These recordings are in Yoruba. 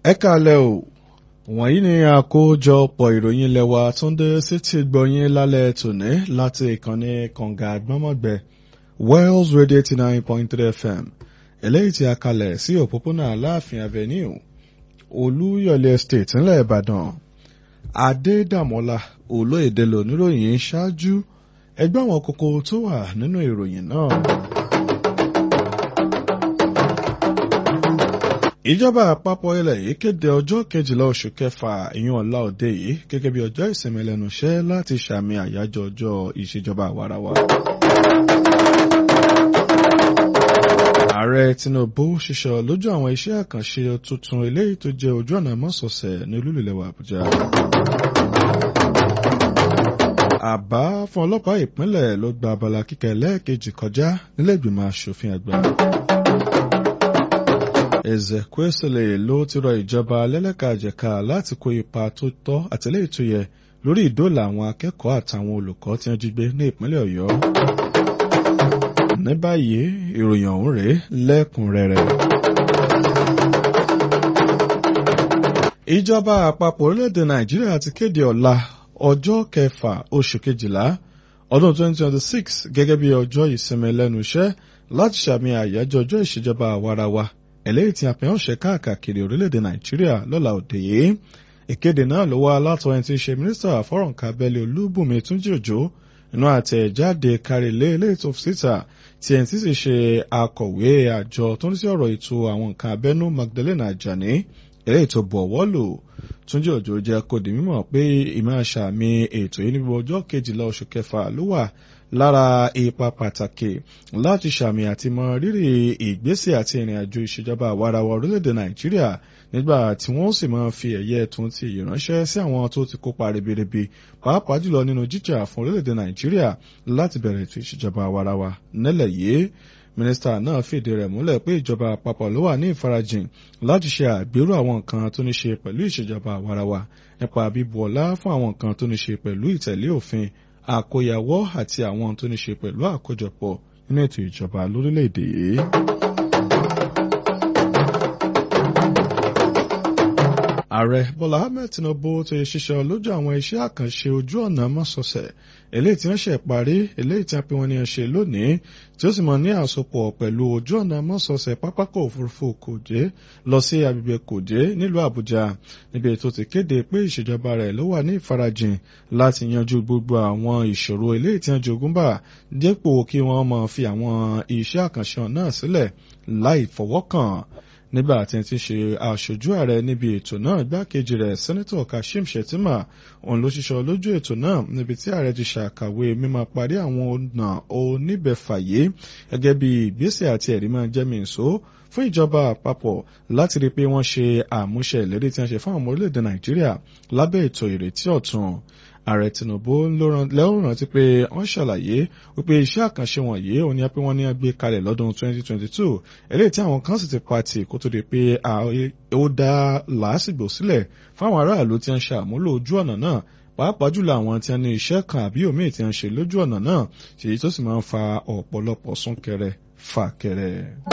ẹ kàlẹ́ o wọ̀nyí ni àkójọpọ̀ ìròyìn lẹ́wà tó ń dé sétí gbọ̀nyìn lálẹ́ tòní láti ìkànnì kànga àgbọ́mọ̀gbẹ́ Wells Radio eighty nine point three FM eléyìí tí a kalẹ̀ sí òpópónà Aláàfin Avenue Olúyọ̀lé Estate ńlẹ̀ Ìbàdàn Adédàmọ́lá olóyèdè lóníròyìn ṣáájú ẹgbẹ́ àwọn kókó tó wà nínú ìròyìn náà. ìjọba àpapọ̀ ilẹ̀ yìí kéde ọjọ́ kejìlá oṣù kẹfà ìyún ọ̀la òde yìí gẹ́gẹ́ bí ọjọ́ ìsinmi lẹ́nu iṣẹ́ láti ṣàmì àyájọ́ ọjọ́ ìṣèjọba àwarawa. ààrẹ Tinubu ṣiṣẹ́ lójú àwọn iṣẹ́ àkànṣe tuntun eléyìí tó jẹ́ ojú ọ̀nà mọ́sọ̀ọ̀sẹ̀ ní olúlulẹ̀wà Àbújá. àbá fún ọlọ́pàá ìpínlẹ̀ ló gba abala kíkà ẹlẹ́ẹ̀kejì kọjá nílẹ̀ ìgbìmọ̀ asòfin àgbà. Ezekwesili ló ti rọ ìjọba lẹ́lẹ́kàjẹ̀ka láti kó ipa tó tọ́ àtìlẹ́yìn tó yẹ lórí ìdóòlà àwọn akẹ́kọ̀ọ́ àtàwọn olùkọ́ tí wọ́n jí gbé ní ìpínlẹ̀ Ọ̀yọ́. ní báyìí ìròyìn ọ̀hún rèé lẹ́kùnrẹ́rẹ́. ìjọba àpapọ̀ orílẹ̀-èdè Nàìjíríà ti kéde ọ̀la ọjọ́ kẹfà oṣù kejìlá ọdún 2026 gẹ́gẹ́ bí ọjọ́ ìsinmi lẹ́nu iṣẹ́ láti ṣàmì àyájọ́ ọjọ́ ìṣèjọba àwarawa eléyìí tí a fi hàn ṣe káàkiri orílẹ̀-èdè nàìjíríà lọ́la òde yìí ìkéde náà ló wá látọ̀ ẹni tí í ṣe mínísítà fọ́rọ̀ǹkà abẹ́lé olúbùnmi túnjí òjò inú àtẹ̀jáde kárílé eléyìí tó fi síta tí ẹni tí sì ṣe akọ̀wé àjọ tó ń sí ọ̀rọ̀ ètò àwọn nǹkan abẹ́nú magdalena ajani eléyìí tó bọ̀ ọwọ́ lò túnjí òjò jẹ́ kó di mímọ̀ pé ìmọ̀ àṣàmì ètò yìí níbi ọjọ́ kejìlá oṣù kẹfà ló wà lára ipa pàtàkì láti ṣàmì àti mọ rírì ìgbésẹ̀ àti ìrìn àjò ìṣèjọba àwarawa orílẹ̀-èdè nàìjíríà nígbà tí wọ́n sì máa fi ẹ̀yẹ tún ti ìránṣẹ́ sí àwọn tó ti kópa ribiribi pàápàá jùlọ nínú jíjà fún orílẹ̀-èdè nàìjíríà láti bẹ̀rẹ̀ ètò ìṣèjọba àwarawa nílẹ̀ yìí mínísítà náà fìdí rẹ̀ múlẹ̀ pé ìjọba àpapọ̀ ló wà ní ìfarajìn láti ṣe àgbérò àwọn nǹkan tó ní ṣe pẹ̀lú ìṣèjọba àwarawa nípa bíbu ọlá fún àwọn nǹkan tó ní ṣe pẹ̀lú ìtẹ̀lé òfin àkóyawọ́ àti àwọn tó ní ṣe pẹ̀lú àkójọpọ̀ nínú ètò ìjọba lórílẹ̀‐èdè yìí. ààrẹ bọ́lá ahmed tinubu tó yẹ ṣiṣẹ́ lójú àwọn iṣẹ́ àkànṣe ojú ọ̀nà mọ́sọ̀ọ̀sẹ̀ eléyìí tí wọ́n ṣe parí eléyìí tí wọ́n pe wọn ní ṣe lónìí tí ó sì mọ̀ ní àsopọ̀ pẹ̀lú ojú ọ̀nà mọ́sọ̀ọ̀sẹ̀ pápákọ̀ òfurufú kòjé lọ sí agbègbè kòjé nílùú àbújá níbi tó ti kéde pé ìṣèjọba rẹ̀ ló wà ní ìfarajìn láti yanjú gbogbo àwọn ìṣòro eléyìí tí wọ́n jogún bá dépò kí wọ́n máa fi àwọn iṣẹ́ àkànṣe náà sílẹ̀ láì fọwọ́kàn nígbà tí ti ṣe aṣojú ààrẹ níbi ètò náà igbákejì rẹ̀ sẹ́nẹ́tọ̀ kashim shettima òun ló ṣiṣọ́ lójú ètò náà níbi tí ààrẹ ti ṣàkàwé mímọ parí àwọn ọ̀nà oníbẹ̀fàyé gẹ́gẹ́ bí ìgbésẹ̀ àti ẹ̀rí máa jẹ́ mìíṣó fún ìjọba àpapọ̀ láti rí i pé wọ́n ṣe àmúṣe ìlérí tí wọ́n ṣe fún àwọn ọmọ orílẹ̀-èdè nàìjíríà lábẹ́ ètò ìrètí ọ̀tun ààrẹ tinubu lẹ́wọ̀n rántí pé wọ́n ṣàlàyé wípé iṣẹ́ àkànṣe wọ̀nyí òun ni pé wọ́n ní gbé kalẹ̀ lọ́dún 2022 eléyìí tí àwọn kan sì ti pati kó tó di pé ó dá làásìgbò sílẹ̀ fáwọn aráàlú tí wọ́n ṣe àmúlò ojú ọ̀nà náà pàápàá jùlọ àwọn tí wọ́n ní iṣẹ́ kan àbí òmíì tí wọ́n ṣe lójú ọ̀nà náà ṣèyí tó sì máa ń fa ọ̀pọ̀lọpọ̀ súnkẹrẹ fàkẹrẹ.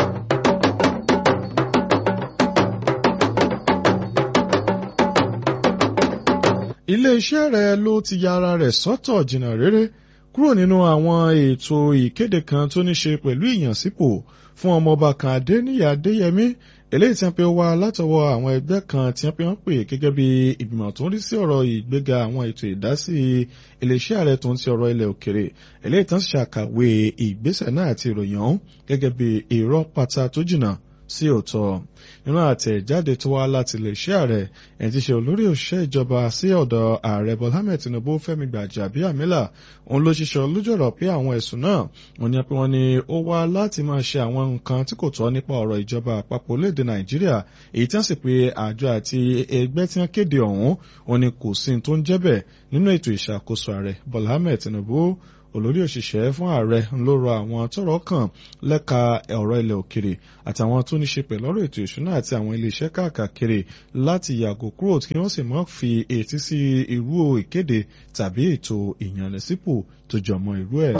ilé-iṣẹ́ rẹ̀ ló ti ya ara rẹ̀ sọ́tọ̀ jìnnà réré kúrò nínú àwọn ètò ìkéde kan tó ní ṣe pẹ̀lú ìyànsípò fún ọmọọba kan Adéníyì Adéyẹmí eléyìí tí wọ́n pe wá látọwọ́ àwọn ẹgbẹ́ kan tí wọ́n pe wọ́n pè gẹ́gẹ́ bí ìgbìmọ̀ tó ń rí sí ọ̀rọ̀ ìgbéga àwọn ètò ìdásí iléeṣẹ́ ààrẹ tó ń ti ọ̀rọ̀ ilẹ̀ òkèrè eléyìí tán ṣàkàwé ìgbésẹ̀ náà àti ìròyìn ọ̀hún gẹ́gẹ́ bí irọ́ pátá tó jìnnà sí òótọ́ nínú àtẹ̀jáde tó wá láti iléeṣẹ́ ààrẹ ẹni tí ṣe olórí òṣìṣẹ́ ìjọba sí ọ̀dọ̀ ààrẹ Bọ́lá Ahmed Tinubu Fẹ́mi Gbàjàbíàmílà òun ló ṣiṣẹ́ lójọ̀rọ̀ pé àwọn ẹ̀sùn náà wọ́n ní pé wọ́n ní ó wá láti máa ṣe àwọn nǹkan tí kò tọ́ nípa ọ̀rọ̀ ìjọba àpapọ̀ orílẹ̀-èdè Nàìjíríà èyí tí wọ́n sì pé àjọ àti ẹgbẹ́ tí wọ́n kéde ọ̀hún òun ni kò sí tó ń jẹ́ bẹ̀ nínú ètò ìṣàkóso ààrẹ Bọ́lá Ahmed Tinubu olórí òṣìṣẹ́ fún ààrẹ ló rọ àwọn tọ́rọ̀ kàn lẹ́ka ọ̀rọ̀ ilẹ̀ òkèrè àtàwọn tó ní ṣe pẹ̀lú ọ̀rọ̀ ètò ìṣúná àti àwọn iléeṣẹ́ káàkiri láti yàgò kúrò kí wọ́n sì mọ́ fi etí sí irú ìkéde tàbí ètò ìyànlẹ́sípò tó jọmọ́ irú ẹ̀.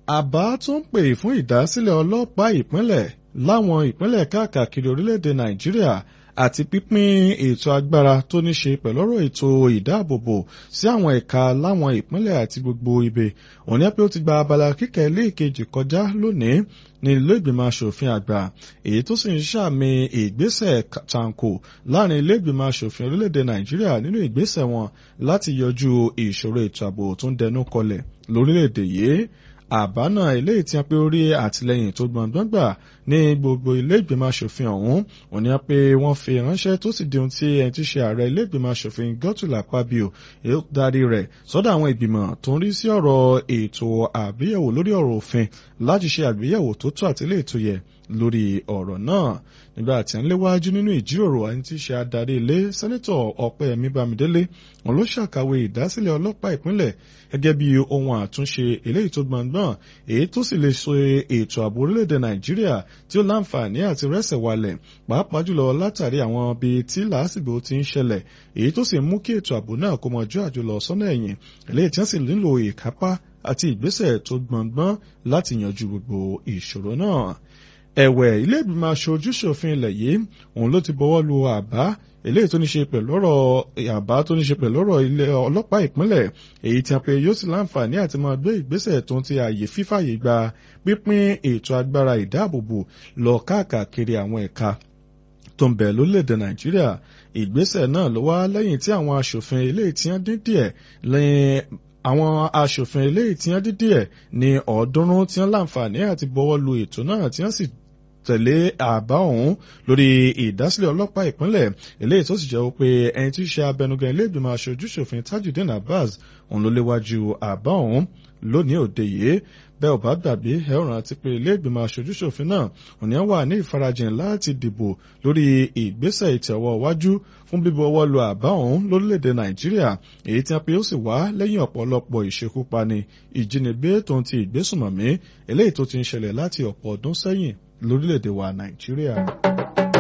àbá tó ń pè fún ìdásílẹ̀ ọlọ́pàá ìpínlẹ̀ láwọn ìpínlẹ̀ káàkiri orílẹ̀-èdè nàìjíríà àti pípín ètò agbára tó ní ṣe pẹ̀lú ọ̀rọ̀ ètò ìdáàbòbò sí àwọn ẹ̀ka láwọn ìpínlẹ̀ àti gbogbo ibè òní pé ó ti gba abala kíkà ilé ìkejì kọjá lónìí ní ilé ìgbìmọ̀ asòfin àgbà èyí tó sì ń ṣàmì ìgbésẹ̀ tanko láàrin ilé ìgbìmọ̀ asòfin orílẹ̀-èdè nàìjíríà nínú ìgbésẹ̀ wọn láti yọjú ìṣòro ètò ààbò tó ń dẹnu kọlẹ̀ lórílẹ̀-èdè yìí àbá náà eléyìí tí a pé orí àtìlẹyìn tó gbọ̀ngbọ̀n gbà ní gbogbo ilé ìgbìmọ̀ asòfin ọ̀hún òun ni a pé wọ́n fi ránṣẹ́ tó sì di ohun tí ẹni tí ṣe ààrẹ ilé ìgbìmọ̀ asòfin Godswill Akpabio darí rẹ̀ sọ́dọ̀ àwọn ìgbìmọ̀ tó ń rí sí ọ̀rọ̀ ètò àgbéyẹ̀wò lórí ọ̀rọ̀ òfin láti ṣe àgbéyẹ̀wò tó tó àti eléyìí tó yẹ lórí ọ̀rọ̀ náà nígbà tí ń léwájú nínú ìjíròrò ẹni tí í ṣe adarí ilé sẹ́nẹ́tọ̀ ọ̀pẹ́yẹmí bámidélé wọn ló ṣàkàwé ìdásílẹ̀ ọlọ́pàá ìpínlẹ̀ gẹ́gẹ́ bí ohun àtúnṣe eléyìí tó gbọ̀ngbọ̀n èyí tó sì lè so ètò ààbò orílẹ̀-èdè nàìjíríà tí ó láǹfààní àti rẹ́sẹ̀ walẹ̀ pàápàá jùlọ látàrí àwọn ibi tí làásìgbò ti ń ṣẹlẹ̀ èyí tó sì mú kí ètò ààbò náà kó mọjú àjùlọ sọ́nà ẹ̀yìn eléyìí tí wọ́n sì nílò ìkápá àti ìgbésẹ̀ tó gbọ̀ngbọ̀n láti yanjú gbogbo ìṣòro náà ẹ̀wẹ̀ ilé ìgbìmọ̀ aṣojú-ṣòfin ilẹ̀ yìí òun ló ti bọwọ́ lu àbá eléyìí tó ní ṣe pẹ̀lú ọ̀rọ̀ àbá tó ní ṣe pẹ̀lú ọ̀rọ̀ ilé ọlọ́pàá ìpínlẹ̀ èyí tí a pè yóò sì láǹfààní àti máa gbé ìgbésẹ̀ tó ń ti ààyè fífàyè gba pípín ètò agbára ìdáàbòbò lọ káàkiri àwọn ẹ̀ka tó ń bẹ lórílẹ̀‐èdè nàìjíríà ìgbésẹ̀ náà ló wá lẹ́yìn tí àwọn aṣòfin eléyìí tí wọ́n dín díẹ̀ lẹ́yìn àwọn aṣòfin eléyìí tí wọ́n dín díẹ̀ ní ọ̀ọ́dúnrún tí wọ́n láǹfààní àti bọwọ́ lu ètò náà tí wọ́n sì tẹ̀lé àbá ọ̀hún lórí ìdásílẹ̀ ọlọ́pàá ìpínlẹ̀ eléyìí tó sì jẹ́ pé ẹni tí í ṣe abẹnugan ilé ìgbìmọ̀ aṣojú-ṣòfin Tajudeen Abbas òun ló léwájú àbá ọ̀hún lónìí òde yìí bẹ́ẹ̀ ò bá gbàgbé ẹ ó rántí pé ilé ìgbìmọ̀ aṣojú-ṣòfin náà òní wà ní ìfarajìn láti dìbò lórí ìgbésẹ̀ ìtẹ̀wọ́ iwájú fún bíbu ọwọ́ lu àbá ọ̀hún lórílẹ̀‐èdè Nàìjíríà èyí tí a pé ó sì wá lẹ́yìn ọ̀pọ̀lọpọ̀ ìṣekúpani ìjínigbé tó ń ti ìgbésùnmọ̀mí eléyìí tó ti ń ṣẹlẹ̀ láti ọ̀pọ̀ ọdún sẹ́yìn lórílẹ̀‐èdè wa Nàìjíríà.